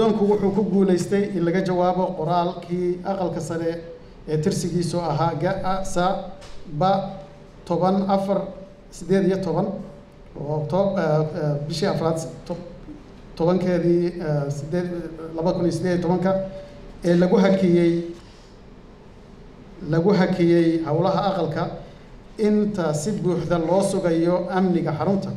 guddoonku wuxuu ku guulaystay in laga jawaabo qoraalkii aqalka sare ee tirsigiisu ahaa ga-sa ba toban afar siddeed iyo toban oo to bishii afraad tobankeedii sideed laba kun iyo siddeed iyo tobanka ee lagu hakiyey lagu hakiyey howlaha aqalka inta si buuxda loo sugayo amniga xarunta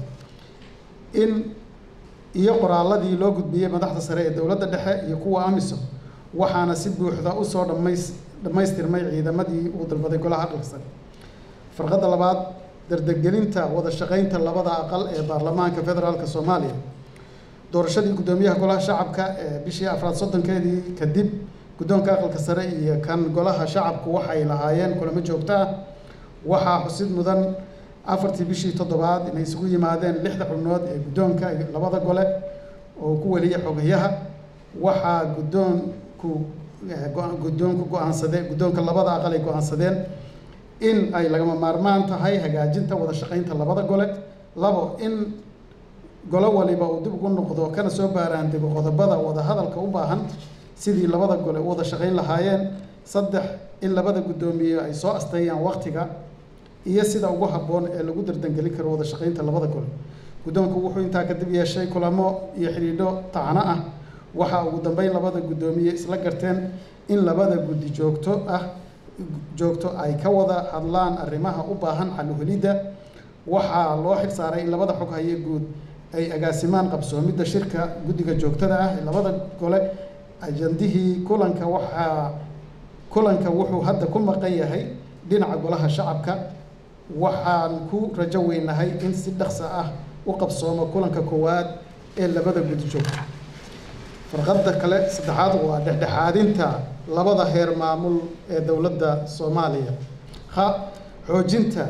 in iyo qoraaladii loo gudbiyey madaxda sare ee dowladda dhexe iyo kuwa amisom waxaana si buuxda usoo dhamays dhammaystirmay ciidamadii uu dalbaday golaha aqalka sare farqadda labaad dardargelinta wada shaqaynta labada aqal ee baarlamaanka federaalka soomaaliya doorashadii guddoomiyaha golaha shacabka ee bishii afraad soddonkeedii kadib guddoonka aqalka sare iyo kan golaha shacabku waxay lahaayeen kulamo joogto ah waxaa xusid mudan afartii bishii toddobaad inay isugu yimaadeen lixda xubnood ee guddoonka labada gole oo ku weliya xogayaha waxaa guddoonku guddoonku go-aansadeen guddoonka labada aqal ay go-aansadeen in ay lagama maarmaan tahay hagaajinta wada shaqaynta labada gole labo in golo waliba uu dib ugu noqdo kana soo baaraandego qodobada wada hadalka u baahan sidii labada gole u wada shaqayn lahaayeen saddex in labada guddoomiye ay soo asteeyaan waktiga iyo sida ugu habboon ee lagu dardangelin karo wada shaqaynta labada gole guddoonku wuxuu intaa kadib yeeshay kulamo iyo xidhiidho tacno ah waxaa ugu dambeyn labada guddoomiye isla garteen in labada guddi joogto ah joogto ay ka wada hadlaan arrimaha u baahan xaluhelidda waxaa loo xil saaray in labada xog haye guud ay agaasimaan qabsoomidda shirka guddiga joogtada ah ee labada gole ajandihii kulanka waxaa kulanka wuxuu hadda ku maqan yahay dhinaca golaha shacabka waxaan ku rajo weynahay in si dhaqso ah u qabsoomo kulanka koowaad ee labada guddi joogto farqadda kale saddexaad waa dhexdhexaadinta labada heer maamul ee dowladda soomaaliya ha xoojinta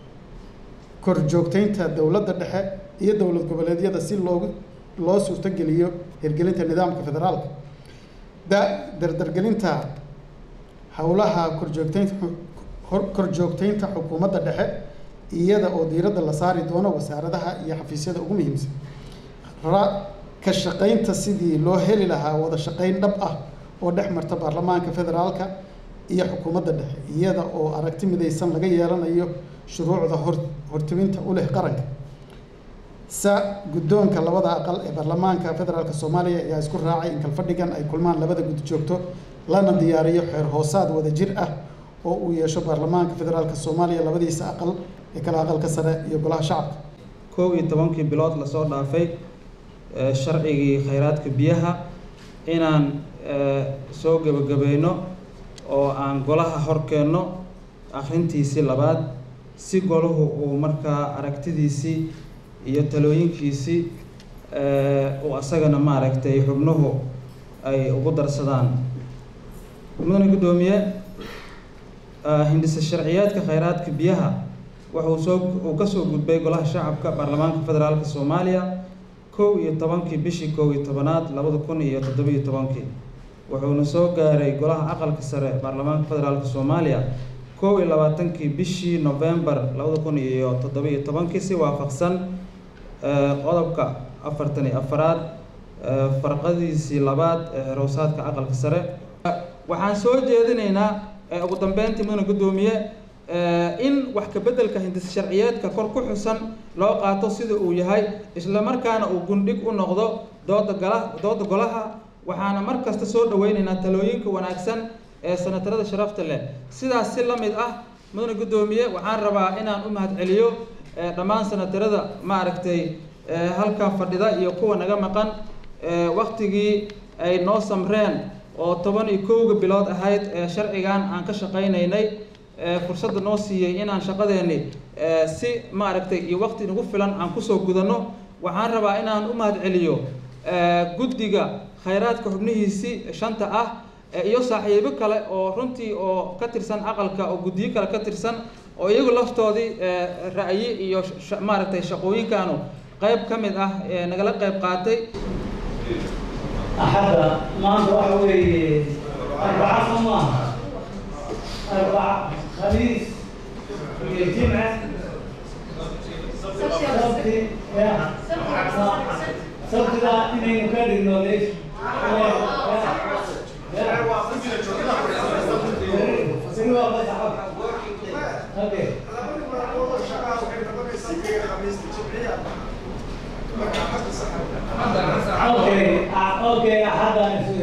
korjoogteynta dowladda dhexe iyo dowlad goboleedyada si loogu loo suurtogeliyo hirgelinta nidaamka federaalka da dardargelinta howlaha korjoogteynta korjoogteynta xukuumadda dhexe iyada oo diiradda la saari doono wasaaradaha iyo xafiisyada ugu muhiimsan ra ka shaqaynta sidii loo heli lahaa wada shaqayn dhab ah oo dhex marta baarlamaanka federaalka iyo xukuumadda dhexe iyada oo aragti midaysan laga yeelanayo shuruucda hor hortiminta u leh qaranka sa guddoonka labada aqal ee baarlamaanka federaalka soomaaliya ayaa isku raacay in kalfadhigan ay kulmaan labada guddi joogto lana diyaariyo xeer hoosaad wada jir ah oo uu yeesho baarlamaanka federaalka soomaaliya labadiisa aqal ee kala aqalka sare iyo golaha shacabka kow iyo tobankii bilood lasoo dhaafay sharcigii khayraadka biyaha inaan soo gebagabayno oo aan golaha hor keenno akhrintiisii labaad si golahu uu markaa aragtidiisii iyo talooyinkiisii uu asagana maaragtay xubnuhu ay ugu darsadaan mudane guddoomiye hindhisa sharciyaadka khayraadka biyaha wuxuu soo uu kasoo gudbay golaha shacabka baarlamaanka federaalka soomaaliya kow iyo tobankii bishii kow iyo tobanaad labada kun iyo toddobiyo tobankii wuxuuna soo gaaray golaha aqalka sare baarlamaanka federaalka soomaaliya kow iyo labaatankii bishii novembar labada kun iyo toddobiyo tobankii si waafaqsan qodobka afartan iyo afaraad farqadiisii labaad ee xerowsaadka aqalka sare waxaan soo jeedinaynaa ugu dambeyntii mudane guddoomiye in wax kabeddelka hindis sharciyeedka kor ku xusan loo qaato sida uu yahay isla markaana uu gundhig u noqdo dooda gala dooda golaha waxaana mar kasta soo dhaweynaynaa talooyinka wanaagsan ee sanatarada sharafta leh sidaas si la mid ah mudane guddoomiye waxaan rabaa inaan u mahadceliyo dhammaan sanatarada maaragtay halkan fadhida iyo kuwa naga maqan waktigii ay noo samreen oo toban iyo kowga bilood ahayd ee sharcigan aan ka shaqaynaynay fursadda noo siiyey inaan shaqadeeni si maaragtay iyo waqti nagu filan aan kusoo gudanno waxaan rabaa inaan u mahadceliyo guddiga khayraadka xubnihiisii shanta ah iyo saaxiibo kale oo runtii oo ka tirsan aqalka oo guddiyo kale ka tirsan oo iyagu laftoodii ra'yi iyo maaragtay shaqooyinkaanu qayb ka mid ah nagala qayb qaatay axadda maanta waxa weeye arbaca soo maaha arbaca khamiis iyo jimce sabti ya sabtida inaynu ka dhigno leys Okay. Okay, uh, okay, hadda aan isu